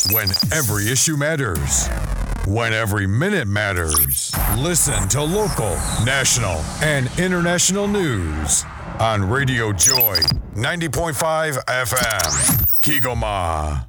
When every issue matters. When every minute matters. Listen to local, national, and international news on Radio Joy 90.5 FM. Kigoma.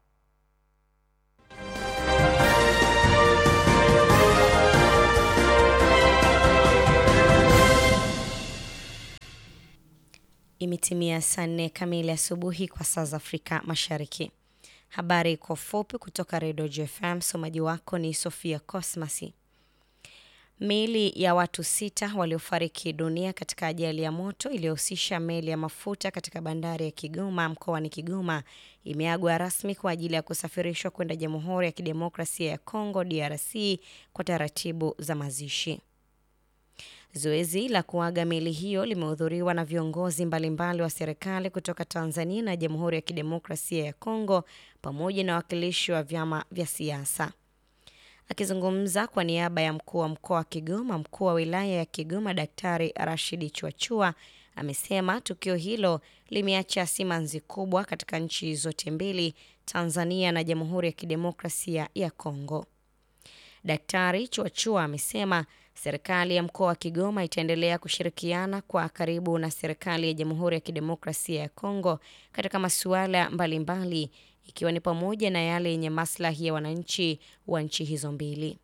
Imetimia saa nne kamili asubuhi kwa saa za Afrika Mashariki. Habari kwa ufupi kutoka Redio JFM. Msomaji wako ni Sofia Cosmasi. Miili ya watu sita waliofariki dunia katika ajali ya moto iliyohusisha meli ya mafuta katika bandari ya Kigoma mkoani Kigoma imeagwa rasmi kwa ajili ya kusafirishwa kwenda Jamhuri ya Kidemokrasia ya Kongo DRC kwa taratibu za mazishi. Zoezi la kuaga meli hiyo limehudhuriwa na viongozi mbalimbali wa serikali kutoka Tanzania na Jamhuri ya Kidemokrasia ya Kongo pamoja na wawakilishi wa vyama vya siasa. Akizungumza kwa niaba ya mkuu wa mkoa wa Kigoma, mkuu wa wilaya ya Kigoma Daktari Rashidi Chwachua amesema tukio hilo limeacha simanzi kubwa katika nchi zote mbili, Tanzania na Jamhuri ya Kidemokrasia ya Kongo. Daktari Chwachua amesema serikali ya mkoa wa Kigoma itaendelea kushirikiana kwa karibu na serikali ya Jamhuri ya Kidemokrasia ya Kongo katika masuala mbalimbali ikiwa ni pamoja na yale yenye maslahi ya wananchi wa nchi hizo mbili.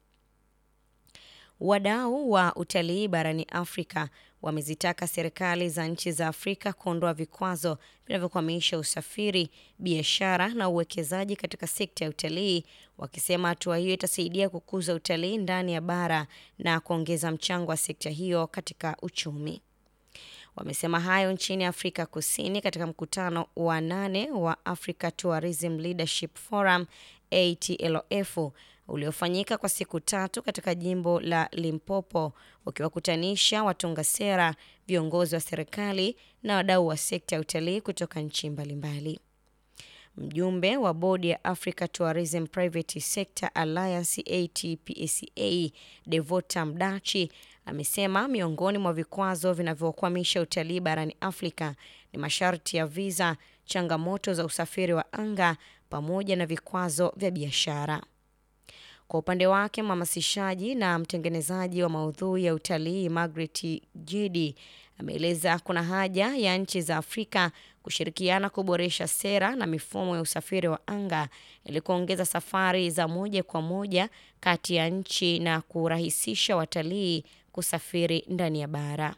Wadau wa utalii barani Afrika wamezitaka serikali za nchi za Afrika kuondoa vikwazo vinavyokwamisha usafiri, biashara na uwekezaji katika sekta ya utalii, wakisema hatua hiyo itasaidia kukuza utalii ndani ya bara na kuongeza mchango wa sekta hiyo katika uchumi. Wamesema hayo nchini Afrika Kusini katika mkutano wa nane wa Africa Tourism Leadership Forum ATLF uliofanyika kwa siku tatu katika jimbo la Limpopo ukiwakutanisha watunga sera, viongozi wa serikali na wadau wa sekta ya utalii kutoka nchi mbalimbali. Mjumbe wa bodi ya Africa Tourism Private Sector Alliance ATPACA Devota Mdachi amesema miongoni mwa vikwazo vinavyokwamisha utalii barani Afrika ni masharti ya visa, changamoto za usafiri wa anga pamoja na vikwazo vya biashara. Kwa upande wake mhamasishaji na mtengenezaji wa maudhui ya utalii Margaret Jidi ameeleza kuna haja ya nchi za Afrika kushirikiana kuboresha sera na mifumo ya usafiri wa anga ili kuongeza safari za moja kwa moja kati ya nchi na kurahisisha watalii kusafiri ndani ya bara.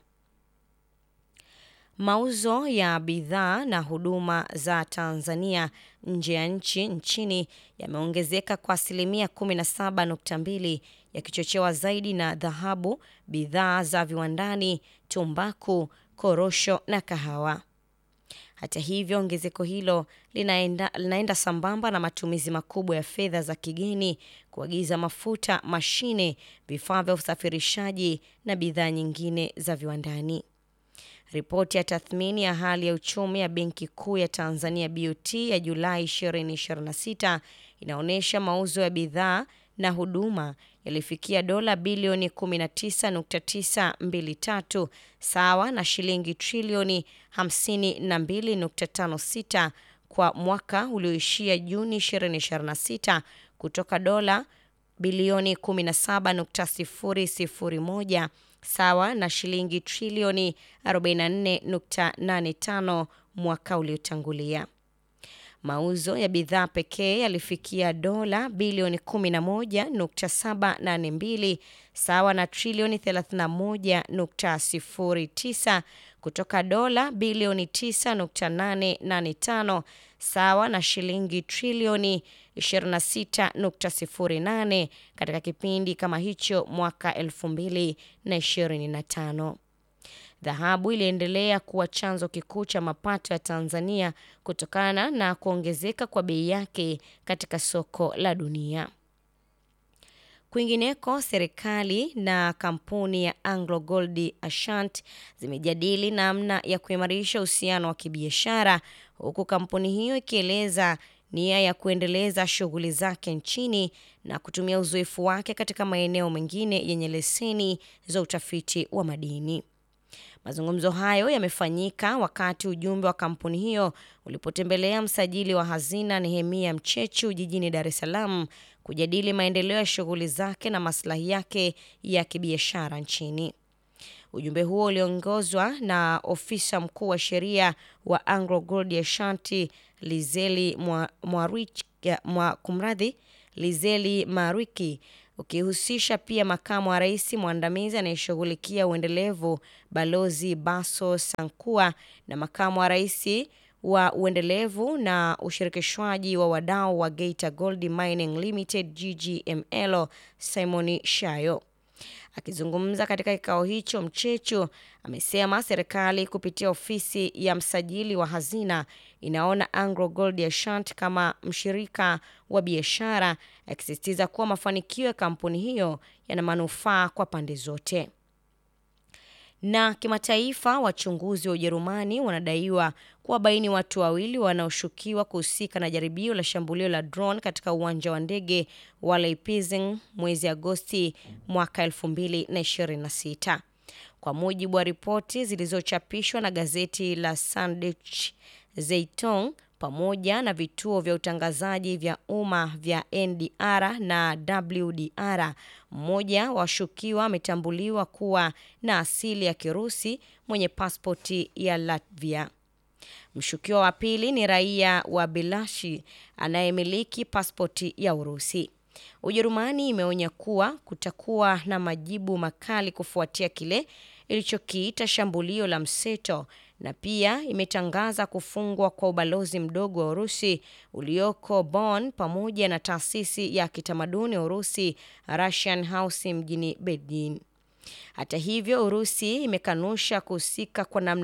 Mauzo ya bidhaa na huduma za Tanzania nje ya nchi nchini yameongezeka kwa asilimia 17.2 yakichochewa zaidi na dhahabu, bidhaa za viwandani, tumbaku, korosho na kahawa. Hata hivyo, ongezeko hilo linaenda, linaenda sambamba na matumizi makubwa ya fedha za kigeni kuagiza mafuta, mashine, vifaa vya usafirishaji na bidhaa nyingine za viwandani. Ripoti ya tathmini ya hali ya uchumi ya Benki Kuu ya Tanzania BOT ya Julai 2026 inaonyesha mauzo ya bidhaa na huduma yalifikia dola bilioni 19.923 sawa na shilingi trilioni 52.56 kwa mwaka ulioishia Juni 2026 kutoka dola bilioni 17.001 sawa na shilingi trilioni 44.85 mwaka uliotangulia. Mauzo ya bidhaa pekee yalifikia dola bilioni 11.782 sawa na trilioni 31.09 kutoka dola bilioni 9.885 sawa na shilingi trilioni 26.08 katika kipindi kama hicho mwaka 2025. Dhahabu iliendelea kuwa chanzo kikuu cha mapato ya Tanzania kutokana na kuongezeka kwa bei yake katika soko la dunia. Kwingineko, serikali na kampuni ya Anglo Gold Ashanti zimejadili namna ya kuimarisha uhusiano wa kibiashara huku kampuni hiyo ikieleza nia ya kuendeleza shughuli zake nchini na kutumia uzoefu wake katika maeneo mengine yenye leseni za utafiti wa madini. Mazungumzo hayo yamefanyika wakati ujumbe wa kampuni hiyo ulipotembelea msajili wa hazina Nehemia Mchechu jijini Dar es Salaam kujadili maendeleo ya shughuli zake na maslahi yake ya kibiashara nchini. Ujumbe huo uliongozwa na ofisa mkuu wa sheria wa Anglo Gold Ashanti Lizeli mwa kumradhi Lizeli Marwiki ukihusisha pia makamu wa rais mwandamizi anayeshughulikia uendelevu Balozi Baso Sankua na makamu wa rais wa uendelevu na ushirikishwaji wa wadau wa Geita Gold Mining Limited GGML Simon Shayo. Akizungumza katika kikao hicho, Mchechu amesema serikali kupitia ofisi ya msajili wa hazina inaona Anglo Gold Ashanti kama mshirika wa biashara, akisisitiza kuwa mafanikio ya kampuni hiyo yana manufaa kwa pande zote. Na kimataifa, wachunguzi wa Ujerumani wanadaiwa kuwabaini watu wawili wanaoshukiwa kuhusika na jaribio la shambulio la drone katika uwanja wa ndege wa Leipzig mwezi Agosti mwaka 2026. Kwa mujibu wa ripoti zilizochapishwa na gazeti la Süddeutsche Zeitung pamoja na vituo vya utangazaji vya umma vya NDR na WDR, mmoja wa washukiwa ametambuliwa kuwa na asili ya Kirusi mwenye pasipoti ya Latvia. Mshukiwa wa pili ni raia wa Belarusi anayemiliki pasipoti ya Urusi. Ujerumani imeonya kuwa kutakuwa na majibu makali kufuatia kile ilichokiita shambulio la mseto na pia imetangaza kufungwa kwa ubalozi mdogo wa Urusi ulioko Bonn pamoja na taasisi ya kitamaduni ya Urusi Russian House mjini Berlin. Hata hivyo, Urusi imekanusha kuhusika kwa namna